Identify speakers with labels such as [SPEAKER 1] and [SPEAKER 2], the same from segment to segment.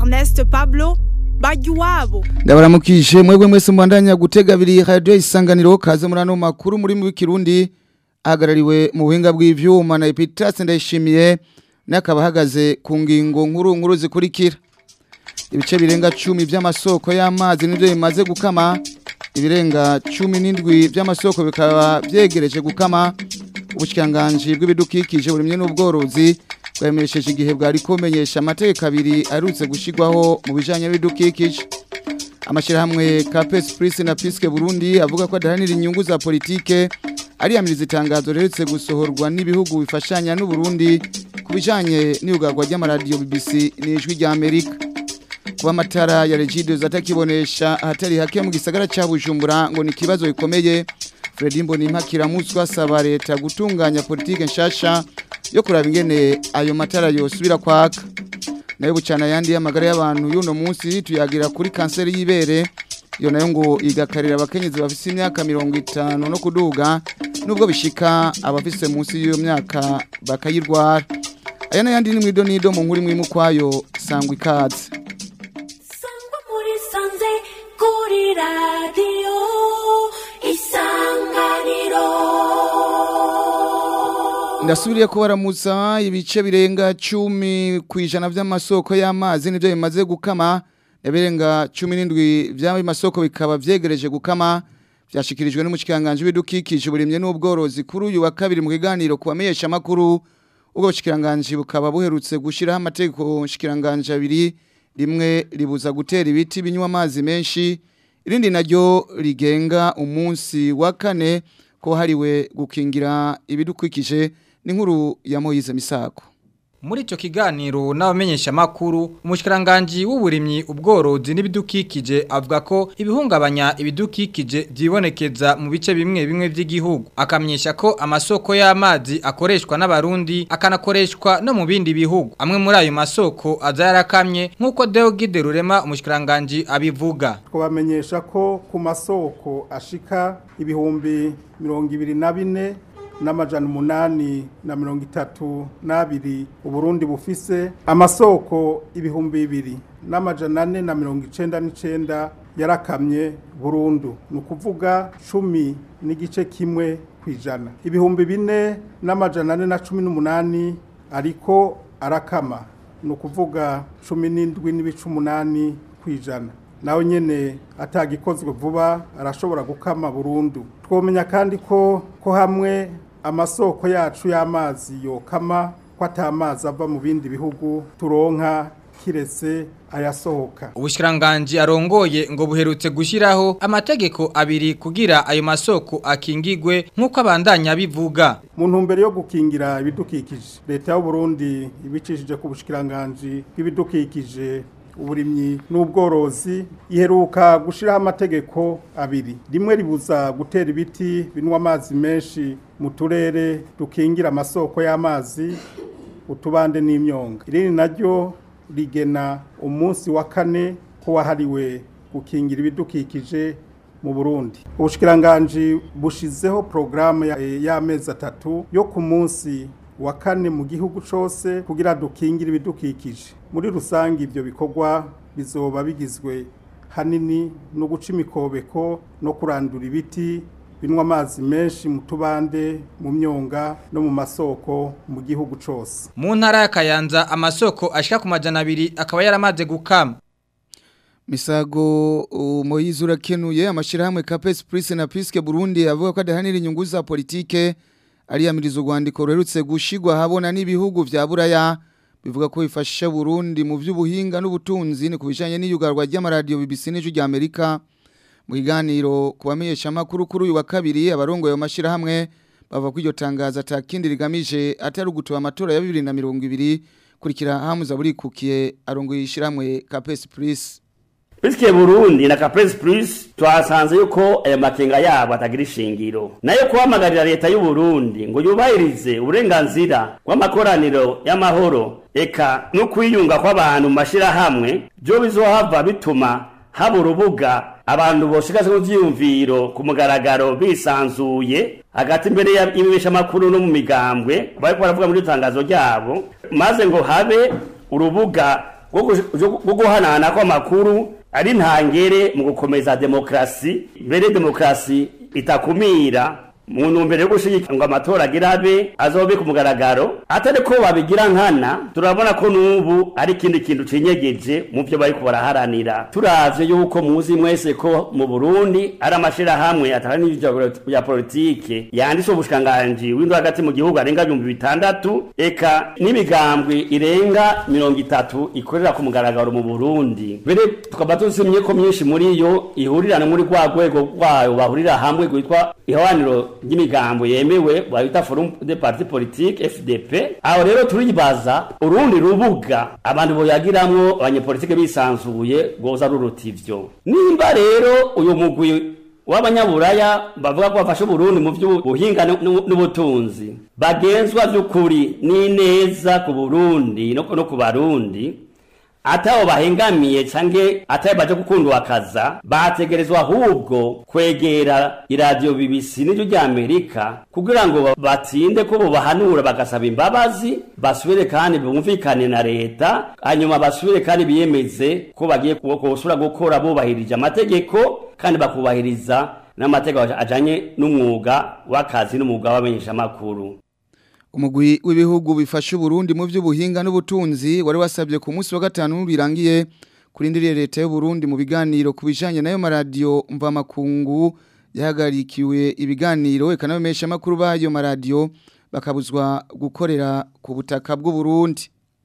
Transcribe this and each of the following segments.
[SPEAKER 1] Ernest Pablo bajya iwabo
[SPEAKER 2] ndabaramukije mwebwe mwese mubandanya gutega abiri radio isanganiro kaze muri ano makuru muri mu Kirundi ahagarariwe mu buhinga bw'ivyuma na Epitas ndayishimiye nakaba hagaze ku ngingo nkuru nkuru zikurikira ibice birenga cumi by'amasoko y'amazi nibyo bimaze gukama ibirenga cumi n'indwi by'amasoko bikaba byegereje gukama ubushyikiranganji bw'ibidukikije burimye n'ubworozi bwamenyesheje igihe bwari kumenyesha amategeko abiri arutse gushyirwaho mu bijyanye n'ibidukikije amashyirahamwe ka pesipurisi na pisike burundi avuga ko adahanira inyungu za politike ariyamiriza itangazo riherutse gusohorwa n'ibihugu bifashanya n'uburundi ku bijyanye n'iyugarwa ry'amaradiyo bbc n'ijwi ry'amerika kuba amatara ya regido atakibonesha ahatari hake mu gisagara cya bujumbura ngo ni ikibazo gikomeye Fredy Mbonimpa kiramutswa asaba leta gutunganya politike nshasha yo kuraba ingene ayo matara yosubira kwaka nayo bucana yandi y'amagara y'abantu y'uno munsi tuyagira kuri kanseri y'ibere iyo nayo ngo igakarira abakenyezi bafise imyaka mirongo itanu no kuduga nubwo bishika abafise munsi y'iyo myaka bakayirwara aya n'ayandi ni mwido nido mu nkuru imwe kwayo sangwa ikaze
[SPEAKER 3] sangwa muri sanze kuri radiyo isanganiro
[SPEAKER 2] ndasubiriye ko baramutsa ibice birenga cumi ku ijana by'amasoko y'amazi nibyo bimaze gukama ibirenga cumi n'indwi by'ayo masoko bikaba byegereje gukama byashyikirijwe n'umushyikiranganje w'ibidukikije burimye n'ubworozi kuri uyu wa kabiri mu kiganiro ku bamenyeshamakuru ubwo bushyikiranganje bukaba buherutse gushyiraho amategeko nshyikiranganje abiri rimwe ribuza gutera ibiti binywa amazi menshi irindi naryo rigenga umunsi wa kane ko hariwe gukingira ibidukikije n'inkuru ya Moyize Misako
[SPEAKER 4] Muri ico kiganiro n'abamenyesha makuru umushikiranganje w'uburimyi ubworozi n'ibidukikije avuga ko ibihungabanya ibidukikije byibonekeza mu bice bimwe bimwe by'igihugu akamenyesha ko amasoko y'amazi akoreshwa n'abarundi akanakoreshwa no mu bindi bihugu amwe muri ayo masoko aza yarakamye nk'uko Deogide Rurema umushikiranganje abivuga
[SPEAKER 5] twabamenyesha ko ku masoko ashika ibihumbi mirongo ibiri na bine n'amajana umunani na mirongo itatu n'abiri uburundi bufise amasoko ibihumbi bibiri n'amajana ane na mirongo icenda n'icenda yarakamye burundu ni ukuvuga cumi n'igice kimwe ku ijana ibihumbi bine n'amajana ane na cumi n'umunani ariko arakama ni ukuvuga cumi n'indwi n'ibice umunani ku ijana nawe nyene atagikozwe vuba arashobora gukama burundu twomenya kandi ko ko hamwe amasoko yacu y'amazi yokama ko atamazi ava mu bindi bihugu turonka kiretse ayasohoka
[SPEAKER 4] Ubushikiranganje arongoye ngo buherutse gushiraho amategeko abiri kugira ayo masoko akingigwe nk'uko abandanya bivuga
[SPEAKER 5] mu ntumbero yo gukingira ibidukikije leta y'u Burundi ibicishije ku bushikiranganje bw'ibidukikije uburimyi n'ubworozi iheruka gushiraho amategeko abiri rimwe ribuza gutera ibiti binwa amazi menshi mu turere dukingira amasoko y'amazi utubande n'imyonga irindi naryo rigena umunsi wa kane ko wahariwe gukingira ibidukikije mu Burundi ubushikiranganje bushizeho programme y'amezi atatu yo ku munsi wa kane mu gihugu cyose kugira dukingire ibidukikije muri rusange ibyo bikorwa bizoba bigizwe hanini no guca imikobeko no kurandura ibiti binwa amazi menshi mu tubande mu myonga no mu masoko mu gihugu cyose
[SPEAKER 4] mu ntara ya Kayanza amasoko ashika ku majana abiri akaba yaramaze gukama
[SPEAKER 2] Misago Moyize urakenuye amashirahamwe Capes Prince na Piske Burundi avuga ko adahanira inyungu za politike ariyamiriza urwandiko ruherutse gushigwa habona n'ibihugu vya Buraya bivuga ko bifasha Burundi mu vy'ubuhinga n'ubutunzi ni kubijanye n'iyugarwa ry'amaradiyo BBC n'ijwi rya Amerika mu kiganiro kubamenyesha makuru kuri uyu wa kabiri abarongoye amashira hamwe bava ko iryo tangazo atakindi rigamije atari ugutuba amatora ya 2020 kurikira hamuza buri kukiye arongoye ishiramwe Capes Prince
[SPEAKER 6] Biske Burundi na Caprice Plus twasanze yuko aya makenga yabo atagira ishingiro nayo kuhamagarira leta y'u Burundi ngo yubahirize uburenganzira bw'amakoraniro y'amahoro eka no kwiyunga kw'abantu mu mashirahamwe byo bizohava bituma haba urubuga abantu boshikaje mu vyiyumviro ku mugaragaro bisanzuye hagati imbere y'ibibeshamakuru no mu migambwe bariko baravuga muri tangazo ryabo maze ngo habe urubuga bwo gush- bwo guhanahana kw'amakuru ari ntangere mu gukomeza demokarasi mbere demokarasi itakumira mu ntumbero yo gushigikira ngo amatora agire abe azobe ku mugaragaro atari ko babigira nkana turabona ko n'ubu ari ikindi kintu cinyegeje mu byo bariko baraharanira turavye yuko muzi mwese ko mu burundi ari amashirahamwe atari n'ivyo ya politike yanditse ubushikiranganji w'indwi hagati mu gihugu arenga ibihumbi bitandatu eka n'imigambwe irenga mirongo itatu ikorera ku mugaragaro mu burundi mbere tukaba tuzimye ko myinshi muri yo ihurirana muri rwa rwego rwayo bahurira hamwe rwitwa ihawaniro ry'imigambo yemewe bayita forum de parti politique fdp aho rero turibaza urundi rubuga abantu boyagiramwo abanyepolitike bisanzuye rwoza ruruta ivyo nimba rero uyu mugwi w'abanyaburaya bavuga ko bafashe uburundi mu by'ubuhinga n'u- n'ubutunzi bagenzwa by'ukuri n'ineza ku burundi no no ku barundi ataho bahengamiye canke ataho baje gukundwakaza bategerezwa ahubwo kwegera iradiyo BBC n'iryo ry'Amerika kugira ngo ba- batsinde ko bobahanura bagasaba imbabazi basubire kandi bumvikane na leta hanyuma basubire kandi biyemeze ko bagiye kusura gukora bubahirije amategeko kandi bakubahiriza n'amategeko ajanye n'umwuga w'akazi n'umwuga w'abamenyeshamakuru
[SPEAKER 2] umugwi w'ibihugu bifasha Burundi mu by'ubuhinga n'ubutunzi wari wasabye ku munsi wa gatanu birangiye kurindiriye leta y'u Burundi mu biganiro ku bijanye nayo maradiyo mvamakungu yahagarikiwe ibiganiro eka n'abamesha makuru bayo maradiyo bakabuzwa gukorera ku butaka bw'u Burundi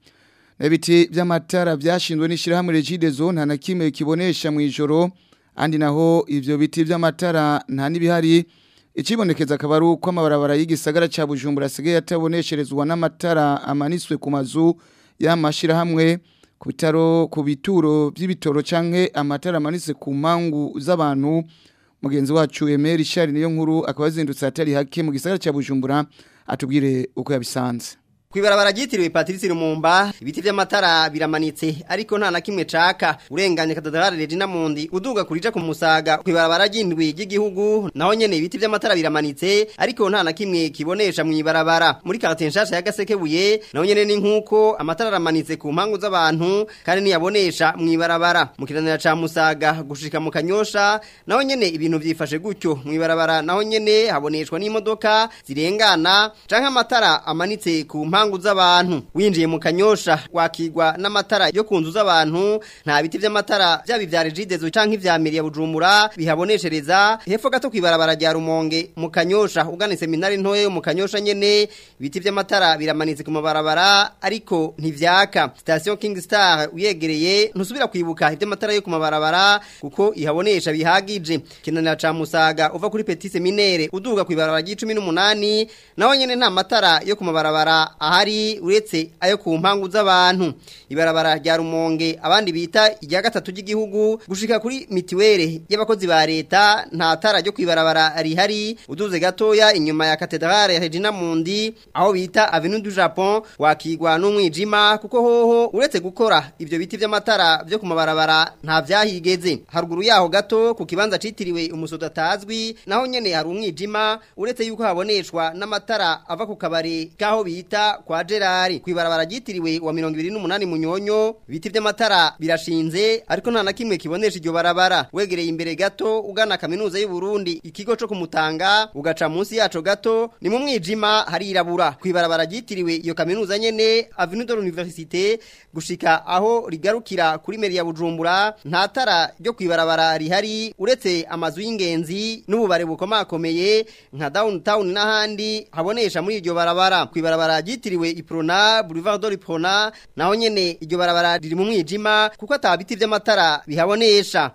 [SPEAKER 2] Nebiti by'amatara byashinzwe n'ishirahamwe Regidezo nta na kimwe kibonesha mu ijoro andi naho ivyo biti by'amatara nta nibihari Ichibonekeza akaba ari uko amabarabara y'igisagara ca Bujumbura asigaye atabonesherezwa n'amatara amanitswe ku mazu y'amashirahamwe ku bitaro ku bituro by'ibitoro canke amatara amanitse ku mpangu z'abantu mugenzi wacu Emery Richard niyo nkuru akaba azindutse atari hake mu gisagara ca Bujumbura atubwire uko yabisanze
[SPEAKER 7] Kwibarabara ryitiriwe Patrice Lumumba ibiti vy'amatara biramanitse ariko nta na kimwe caka urenganye katedrale Regina Mundi uduga kurija ku musaga kwibarabara ry'indwi ry'igihugu naho nyene ibiti vy'amatara biramanitse ariko nta na kimwe kibonesha mu ibarabara muri quartier nshasha ya Gasekebuye naho nyene ni nkuko amatara aramanitse ku mpangu z'abantu kandi niyabonesha mu ibarabara mu kiranira ca musaga gushika mu kanyosha naho nyene ibintu vyifashe gutyo mu ibarabara naho nyene haboneshwa n'imodoka zirengana canke amatara amanitse ku mpangu z'abantu winjiye mu kanyosha wakigwa n'amatara yo ku nzu z'abantu nta biti vy'amatara vyaba ivya regidezo canke ivya meri ya bujumbura bihaboneshereza hepfo gato kwibarabara rya rumonge mu kanyosha ugana seminari ntoya yo mu kanyosha nyene ibiti vy'amatara biramanitse ku mabarabara ariko ntivyaka station king star uyegereye ntusubira kwibuka ivy'amatara yo ku mabarabara kuko ihabonesha bihagije kinanira ca musaga uva kuri petit seminaire uduga kwibarabara ry'icumi n'umunani naho nyene nta matara yo ku mabarabara ahari uretse ayo ku mpangu z'abantu ibarabara rya rumonge abandi bita irya gatatu ry'igihugu gushika kuri mitiwere y'abakozi ba leta nta tara ryo kwibarabara rihari uduze gatoya inyuma ya katedrale ya Regina Mundi aho bita Avenue du Japon wakigwa n'umwijima kuko hoho uretse gukora ivyo biti vy'amatara vyo ku mabarabara nta vyahigeze haruguru yaho gato ku kibanza citiriwe umusoda tazwi naho nyene hari umwijima uretse yuko haboneshwa n'amatara ava ku kabare kaho bita kwa Gerard kwibarabara ryitiriwe wa 28 munyonyo biti vy'amatara birashinze ariko nta na kimwe kibonesha iryo barabara wegereye imbere gato ugana kaminuza y'u Burundi ikigo co kumutanga ugaca munsi yaco gato ni mu mwijima harirabura kwibarabara ryitiriwe iyo kaminuza nyene Avenue de l'Université gushika aho rigarukira kuri meri ya Bujumbura nta tara ryo kwibarabara rihari uretse amazu y'ingenzi n'ububare bukomakomeye nka downtown n'ahandi habonesha muri iryo barabara kwibarabara ryitiriwe Iprona Boulevard de l'Iprona naho nyene iryo barabara riri mu mwijima kuko atabiti vy'amatara bihabonesha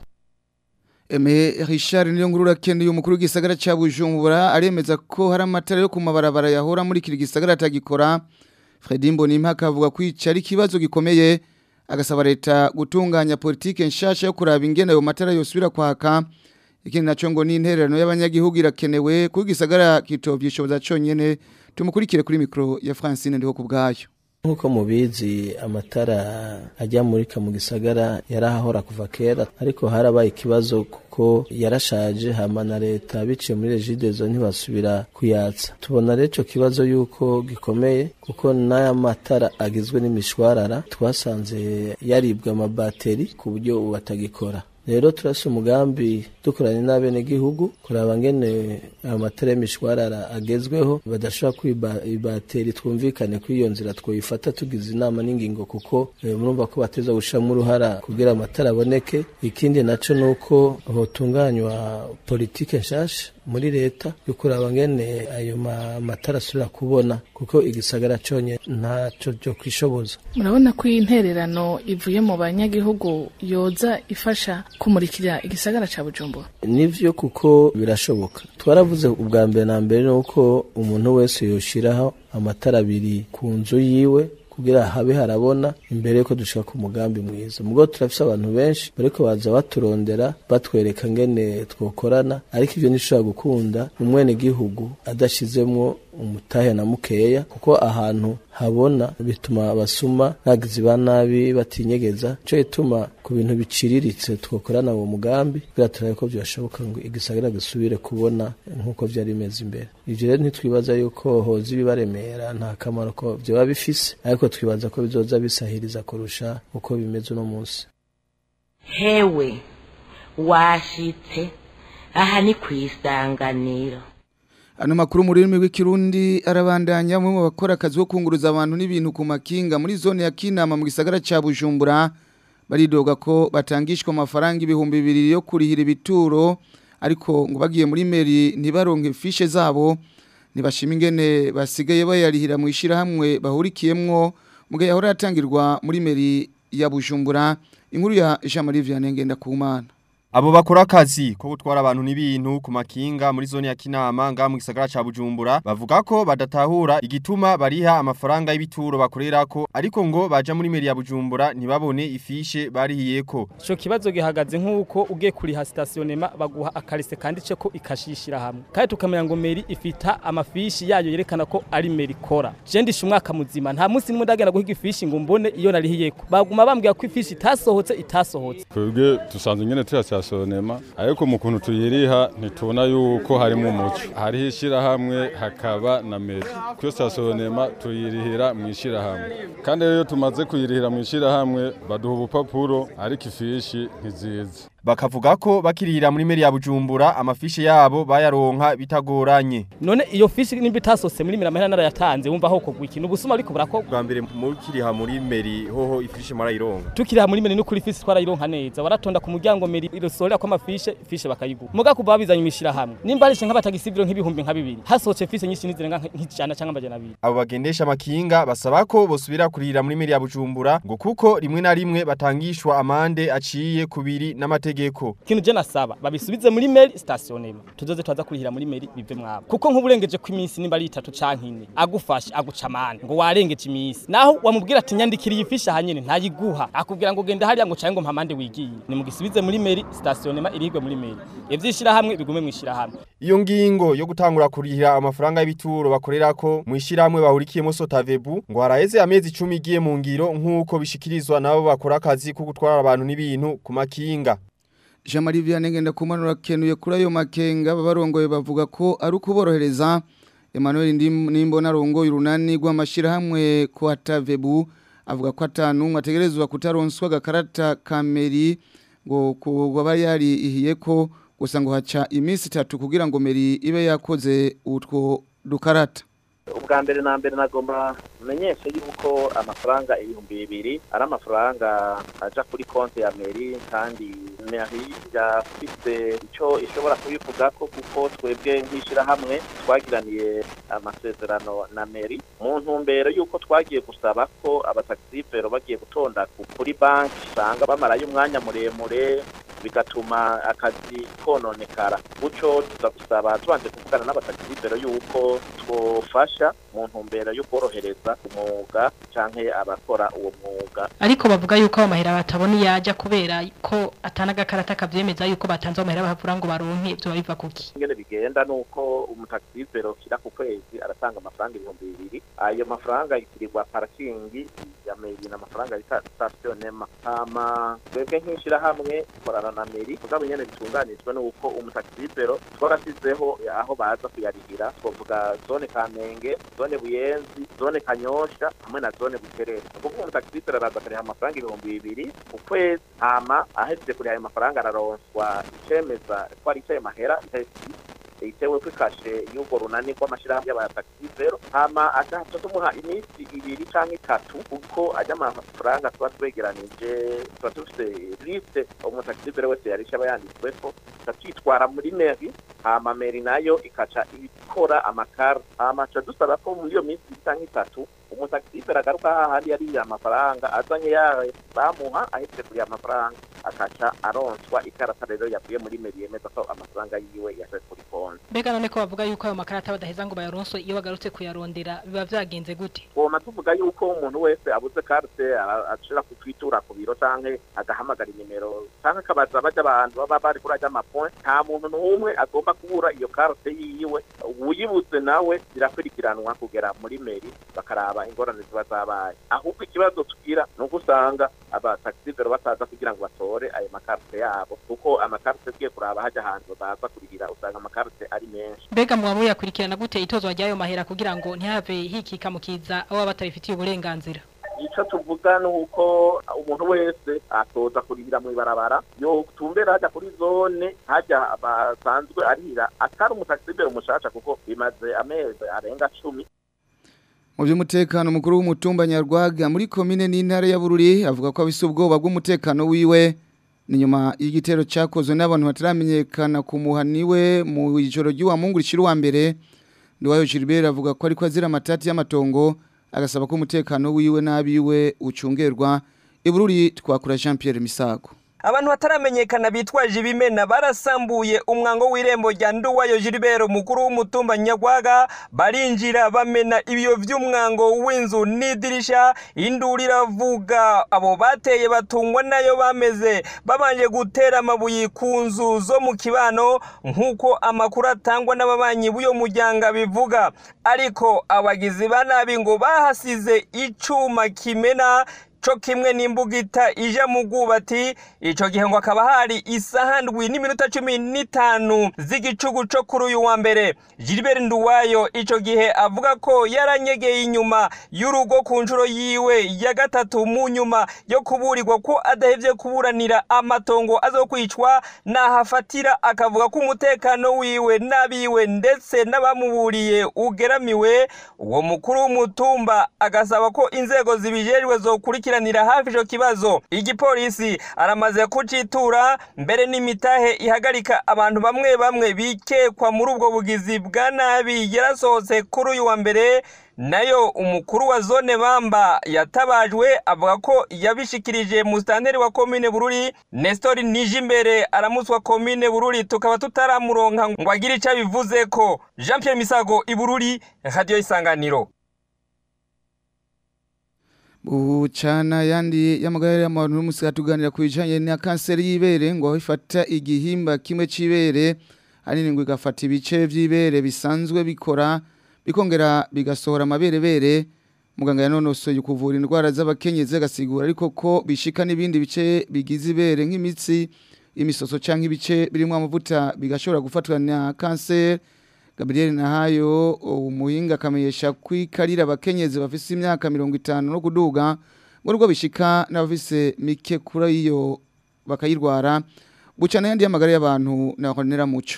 [SPEAKER 2] Eme Richard niyo nkuru rakeneye umukuru w'igisagara ca Bujumbura aremeza ko hari amatara yo ku mabarabara yahora muri kiri gisagara atagikora Fredy Mbonimpa akavuga ko ico ari ikibazo gikomeye agasaba leta gutunganya politike nshasha yo kuraba ingene ayo matara yosubira kwaka ikindi naco ngo ni intererano y'abanyagihugu irakenewe kuko igisagara kitovyishoboza conyene tumukurikire kuri mikro ya Francine ndiho kubgayo
[SPEAKER 8] nk'uko mubizi amatara ajya muri mu gisagara yarahahora kuva kera ariko harabaye ikibazo kuko yarashaje hama na leta biciye muri regidezo ntibasubira kuyatsa tubona rero ico kibazo yuko gikomeye kuko n'aya matara agizwe n'imishwarara twasanze yaribwa amabateri ku buryo ubu atagikora rero turasi umugambi dukoranye n'abenegihugu kuraba ngene ayo matara y'imishwarara agezweho badashobora kwiba ibateri twumvikane ko iyo nzira twoyifata tugize inama n'ingingo kuko eh, murumva ko bateza gushiramo uruhara kugira amatara aboneke ikindi naco nuko hotunganywa politike nshasha muri leta yo kuraba ngene ayo ma- matara asubira kubona kuko igisagara conye ntaco cyo kwishoboza
[SPEAKER 9] murabona ko iyi ntererano ivuye mu banyagihugu yoza ifasha kumurikira igisagara ca bujumbura
[SPEAKER 8] nivyo kuko birashoboka twaravuze ubwa mbere na mbere nuko umuntu wese yoshiraho amatara abiri ku nzu yiwe kugira habe harabona imbere yuko dushika ku mugambi mwiza mugo turafise abantu benshi bariko baza baturondera batwereka ngene twokorana ariko ivyo ntishobora gukunda umwene gihugu adashizemwo umutahe na mukeya kuko ahantu habona bituma abasuma nagizi ba nabi batinyegeza cyo gituma ku bintu biciriritse twokorana uwo mugambi kugira turabe ko byashoboka ngo igisagara gisubire kubona nk'uko byari bimeze imbere ivyo rero ntitwibaza yuko hoza ibibaremera nta kamaro ko vyoba bifise ariko twibaza ko bizoza bisahiriza kurusha uko bimeze uno munsi
[SPEAKER 10] hewe washitse aha ni ku isanganiro
[SPEAKER 2] Ano makuru mu rurimi rw'ikirundi arabandanya umwe mu bakora akazi ko kunguruza abantu n'ibintu ku makinga muri zone ya Kinama mu gisagara ca Bujumbura baridoga ko batangishwa amafaranga ibihumbi bibiri yo kurihira ibituro ariko ngo bagiye muri meri ntibaronke fishe zabo ntibashima ingene basigaye bayarihira mu ishirahamwe bahurikiyemwo mugihe yahora yatangirwa muri meri ya Bujumbura inkuru ya Jean Marie Vianney Ngendakumana
[SPEAKER 11] Abo bakora akazi ko gutwara abantu n'ibintu ku makinga muri zone ya Kinama nga mu gisagara ca Bujumbura bavuga ko badatahura igituma bariha amafaranga y'ibituro bakorerako ariko ngo baja muri meri ya Bujumbura ntibabone ifishe barihiyeko
[SPEAKER 12] Ico kibazo gihagaze nk'uko ugiye kuriha stationema baguha akarise kanditse ko ikashishira hamwe kandi tukamenya ngo meri ifita amafishi yayo yerekana ko ari meri kora je ndisha umwaka muzima nta munsi nimwe ndagenda guhiga ifishi ngo mbone iyo narihiyeko baguma bambwira ko ifishi itasohotse itasohotse
[SPEAKER 13] twebwe dusanzwe nyene tuyasasonema ariko mu kuntu tuyiriha ntitubona yuko harimo umuco hariho ishirahamwe hakaba na meri kyo sasonema tuyirihira mu ishirahamwe kandi rero iyo tumaze kuyirihira mu ishirahamwe baduha ubupapuro ariko ifishi ntiziza
[SPEAKER 11] bakavuga ko bakirihira muri meri ya Bujumbura amafishe yabo bayaronka bitagoranye
[SPEAKER 12] none iyo fishi nimba itasose muri miramahera narayatanze wumva aho kogwa ikintu ubusuma ariko burako
[SPEAKER 11] bwa mbere mukiriha muri meri hoho ifishe marayironka
[SPEAKER 12] tukiriha muri meri n'ukuri fishi twarayironka neza waratonda ku muryango meri irosorera ko amafishe fishe bakayiguha muga kuva babizanye imishira hamwe nimba ari nk'abatagisiviro nk'ibihumbi nka bibiri hasohotse fishe nyinshi nizirenga nk'ijana cyangwa amajana abiri
[SPEAKER 11] abo bagendesha amakinga basaba ko bosubira kurihira muri meri ya Bujumbura ngo kuko rimwe na rimwe batangishwa amande aciye kubiri n'amategeko
[SPEAKER 12] ikintu je nasaba babisubize muri meri stationema tuzoze twaza kurihira muri meri bive mwabo kuko nk'uburengeje ko iminsi nimba ari itatu canke ine agufashe aguca amande ngo warengeje iminsi naho wamubwira ati nyandikira iyi fishi hanyene ntayiguha akubwira ngo genda hariya ngo caye ngo mpamande wigiye ni mugisubize muri meri stationema irihigwe muri meri ivyishira hamwe bigume mwishira hamwe
[SPEAKER 11] iyo ngingo yo gutangura kurihira amafaranga y'ibituro bakorerako mu ishiramwe bahurikiyemo Sotavebu ngo haraheze amezi 10 igiye mu ngiro nk'uko bishikirizwa nabo bakora akazi ko gutwara abantu n'ibintu ku makinga
[SPEAKER 2] Jean Marie Vianney Ngendakumana kenuye kuri ayo makenga babarongoye bavuga ko ari ukuborohereza Emmanuel Nimbona rongo urunani rw'amashirahamwe kwa Tavebu avuga ko atanu ategerezwa kutaronswa gakarata kameri ngo kuba yari ihiye ko gusa ngo haca iminsi itatu kugira ngo meri ibe yakoze utwo dukarata
[SPEAKER 14] ubwa mbere na mbere nagomba menyeshe yuko amafaranga ibihumbi bibiri ari amafaranga aja kuri konti ya meri kandi meri yafise icyo ishobora kubivugako kuko twebwe nk'ishyirahamwe twagiraniye amasezerano na meri mu ntumbero y'uko twagiye gusaba ko abatagisifero bagiye gutonda kuri banki usanga bamarayo umwanya muremure bigatuma akazi kononekara gutyo tuza gusaba tubanje kuvugana n'abatagisibero yuko twofasha mu ntumbero yo korohereza umwuga canke abakora uwo mwuga
[SPEAKER 15] ariko bavuga yuko amahera batabona iyo ajya kubera ko atana agakarata kavyemeza yuko batanze amahera bahavura ngo baronke byo biva kuki
[SPEAKER 14] ingene bigenda nuko umutagisibero kira ku kwezi aratanga amafaranga ibihumbi bibiri ayo mafaranga yitirirwa parakingi ya meri n'amafaranga bita stationema hama twebwe nk'ishirahamwe dukorana na meri mugabo nyene bitunganijwe nuko umutagisibero twarasizeho aho baza kuyarihira twovuga zone kamenge zone buyenzi zone kanyosha hamwe na zone buterere kuko umutagisibero araza akariha amafaranga ibihumbi bibiri ku kwezi hama ahejeje kuriha ayo mafaranga araronswa icemeza ko ari icayo mahera itewe kwikashe y'urwo runani rw'amashirahamwe y'abatagisibero hama agaca tumuha iminsi ibiri canke itatu kuko ajya amafaranga tuba twegeranije tuba dufise liste umutagisibero wese yarisha aba yanditsweko tukitwara muri meri hama meri nayo ikaca ikora amakara hama ca dusaba ko muri iyo minsi ibiri canke itatu umutagisibero agaruka hahandi yariye amafaranga azanye yayo bamuha ahetse kuriya amafaranga akaca aronswa ikarata rero yavuye muri meri yemeza ko amafaranga yiwe yaje kuri konti
[SPEAKER 15] mbega none ko bavuga yuko ayo makarata badaheza ngo bayaronswe iyo bagarutse kuyarondera biba vyagenze gute
[SPEAKER 14] twoma tuvuga yuko umuntu wese abuze karte ashira kutwitura ku biro canke agahamagara inimero canke akabaza baja abantu baba bari kuri ajya amapoint nta muntu n'umwe agomba kubura iyo karte yiwe uyibuze nawe birakurikiranwa kugera muri meri bakaraba ingorane ziba zabaye ahubwo ikibazo tugira ni uko usanga abatagisivero bataza kugira ngo batore ayo makarite yabo kuko amakarite tugiye kuraba hajya ahantu baza kurihira usanga amakarite ari menshi
[SPEAKER 15] mbega mwaba muyakurikirana gute itozwa ry'ayo mahera kugira ngo ntihave hikika mukiza abo baba batabifitiye uburenganzira
[SPEAKER 14] icyo tuvuga ni uko umuntu wese atoza kurihira mu ibarabara yo tumbera hajya kuri zone hajya basanzwe arihira atari umutagisivero umushasha kuko bimaze amezi arenga cumi
[SPEAKER 2] mu by'umutekano mukuru w'umutumba nyarwaga muri komine n'intara ya bururi avuga ko abise ubwoba bw'umutekano wiwe ni nyuma y'igitero cyakozwe n'abantu bataramenyekana ku muhaniwe mu ijoro ry'uwa mungu rishira uwa mbere ndiwayo Gilbert avuga ko ariko azira amatati y'amatongo agasaba ko umutekano wiwe n'abiwe ucungerwa ibururi twakura Jean Pierre Misago
[SPEAKER 16] abantu bataramenyekana bitwaje ibimena barasambuye umwango w'irembo rya nduwayo Gilbert mukuru w'umutumba nyagwaga barinjira bamena ibiyo vy'umwango w'inzu n'idirisha induru iravuga abo bateye batungwa nayo bameze babanje gutera amabuye ku nzu zo mu kibano nk'uko amakuru atangwa n'ababanyi b'uyo muryango bivuga ariko abagizi ba nabi ngo bahasize icuma kimena co kimwe n'imbugita ija mu bwubati ico gihe ngo akaba hari isaha ndwi n'iminota cumi n'itanu z'igicugu co kuri uyu wa mbere Gilbert Nduwayo ico gihe avuga ko yaranyegeye inyuma y'urugo ku nshuro yiwe ya gatatu mu nyuma yo kuburirwa ko adahevye kuburanira amatongo azokwicwa nahafatira akavuga ko umutekano wiwe n'abiwe ndetse n'abamuburiye ugeramiwe uwo mukuru w'umutumba agasaba ko inzego zibijejwe zokurikira gukurikiranira hafi ico kibazo igipolisi aramaze kucitura mbere n'imitahe ihagarika abantu bamwe bamwe bikekwa muri ubwo bugizi bwa nabi yarasohotse kuri uyu wa mbere nayo umukuru wa zone bamba yatabajwe avuga ko yabishikirije mu stanteri wa komine bururi Nestor Nijimbere aramuswa komine bururi tukaba tutaramuronka ngo agire ico bivuze ko Jean Pierre Misago ibururi radio isanganiro
[SPEAKER 2] Bucana yandi y'amagara y'abantu n'umusi atuganira ku bijanye na kanseri y'ibere ngo ifata igihimba kimwe c'ibere hanini ngo igafata ibice vy'ibere bisanzwe bikora bikongera bigasohora amaberebere muganga yanonosoye kuvura indwara z'abakenyezi agasigura ariko ko bishika n'ibindi bice bigize ibere nk'imitsi imisoso canke ibice birimo amavuta bigashobora gufatwa na kanseri Gabriel Nahayo umuhinga akamenyesha kwikarira abakenyezi bafise imyaka 50 no kuduga ngo rwo bishika n'abafise mike kuri iyo bakayirwara bucana yandi y'amagara y'abantu na Honera Muco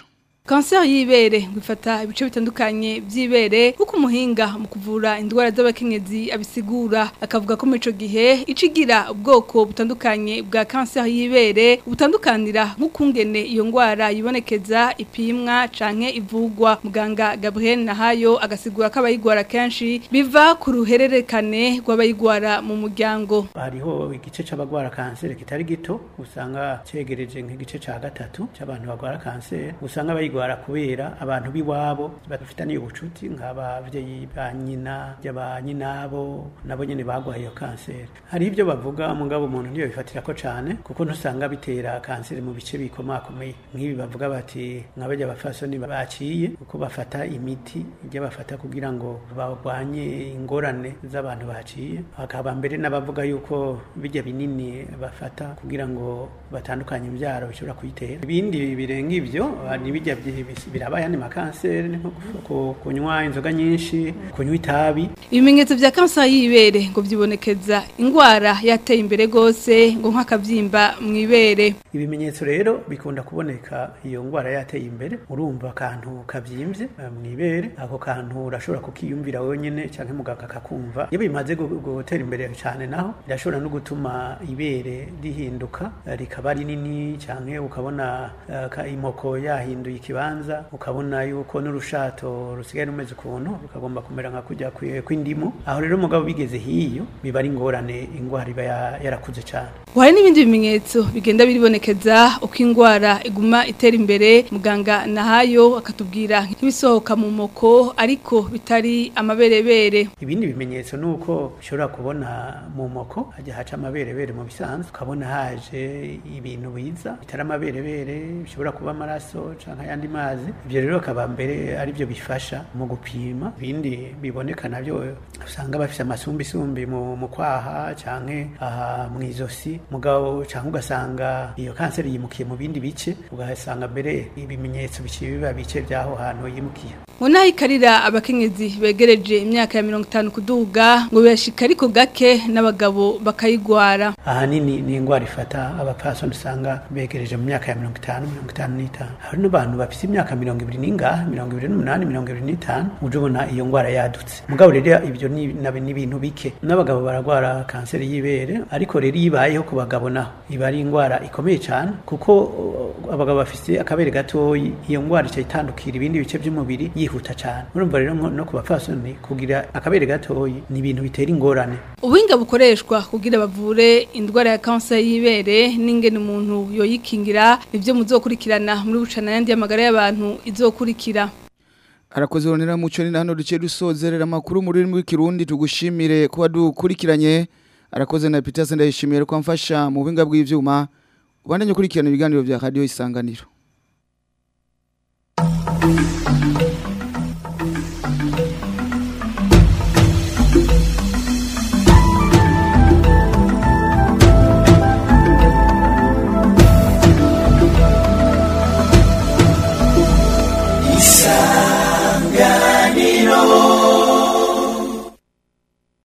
[SPEAKER 17] kanseri y'ibere ngo ifata ibice bitandukanye by'ibere kuko umuhinga mu kuvura indwara z'abakenyezi abisigura akavuga ko muri ico gihe icigira ubwoko butandukanye bwa kanseri y'ibere butandukanira nk'ukungene iyo ndwara yibonekeza ipimwa canke ivugwa muganga Gabriel Nahayo agasigura ko abayigwara kenshi biva ku ruhererekane rw'abayigwara mu muryango
[SPEAKER 18] hariho igice c'abagwara kanseri kitari gito usanga cegereje nk'igice ca gatatu c'abantu bagwara kanseri usanga bayigwara kubera abantu biwabo bafitaniye ubucuti nk'abavyeyi ba nyina ba nyinabo nabo nyene bagwaye iyo kanseri hari ibyo bavuga mugabo umuntu niyo bifatira ko cane kuko ntusanga bitera kanseri mu bice bikomakomeye nk'ibi bavuga bati nk'abarya abafasoni baciye kuko bafata imiti ijya bafata kugira ngo barwanye ingorane z'abantu baciye hakaba mbere n'abavuga yuko bijya binini bafata kugira ngo batandukanye imbyaro bishobora kuyitera ibindi birenga ibyo ni bijya biraba ayandi makanseri nko kunywa inzoga nyinshi kunywa itabi
[SPEAKER 17] ibimenyetso bya kanseri y'ibere ngo byibonekeza indwara yateye imbere rwose ngo nk'akabyimba mu ibere
[SPEAKER 18] ibimenyetso rero bikunda kuboneka iyo ndwara yateye imbere urumva akantu kabyimbye mu ibere ako kantu urashobora kukiyumvira wenyine cyangwa muganga akakumva iyo bimaze gutera imbere cyane naho birashobora no gutuma ibere rihinduka rikaba rinini cyangwa ukabona imoko yahinduye ikibanza ukabona yuko n'urushato rusigaye rumeze ukuntu rukagomba kumera nka kujya kw'indimu aho rero umugabo bigeze hiyo biba ari ingorane indwara iba yarakuze cyane
[SPEAKER 17] hari n'ibindi bimenyetso bigenda biribonekeza uko indwara iguma itera imbere muganga nahayo akatubwira nk'ibisohoka mu moko ariko bitari amaberebere
[SPEAKER 18] ibindi bimenyetso ni uko ushobora kubona mu moko hajya haca amaberebere mu bisanzwe ukabona haje ibintu biza bitari amaberebere bishobora kuba amaraso cyangwa ayandi mazi ibyo rero akaba mbere ari byo bifasha mu gupima ibindi biboneka nabyo usanga bafite amasumbisumbi mu kwaha cyangwa aha mu izosi mugabo cyangwa ugasanga iyo kanseri yimukiye mu bindi bice ugasanga mbere ibimenyetso biciye biba bice by'aho hantu yimukiye
[SPEAKER 17] ngo naho ikarira abakenyezi begereje imyaka ya mirongo itanu kuduga ngo birashika ariko gake n'abagabo bakayigwara
[SPEAKER 18] ahanini ni indwara ifata abapfasoni usanga begereje mu myaka ya mirongo itanu mirongo itanu n'itanu hari n'abantu bafite imyaka mirongo ibiri n'ingaha mirongo ibiri n'umunani mirongo ibiri n'itanu uje ubona iyo ndwara yadutse mugabo rero ibyo ni ibintu bike n'abagabo baragwara kanseri y'ibere ariko rero iyo ibayeho ku bagabo naho iba ari indwara ikomeye cyane kuko abagabo bafite akabere gatoyi iyo ndwara ica itandukira ibindi bice by'umubiri yihuta cyane urumva rero no ku bapfasoni kugira akabere gatoyi ni ibintu bitera ingorane
[SPEAKER 17] ubuhinga bukoreshwa kugira bavure indwara ya kanseri y'ibere n'ingene umuntu yoyikingira nibyo muzokurikirana muri bucana yandi y'amagara y'abantu izokurikira
[SPEAKER 2] arakoze ronera muco ni hano duce dusozerera amakuru muri rurimi rw'ikirundi tugushimire kuba dukurikiranye arakoze na Peter Sendayishimiye ko amfasha mu buhinga bw'ivyuma ubandanye kurikirana ibiganiro bya radio isanganiro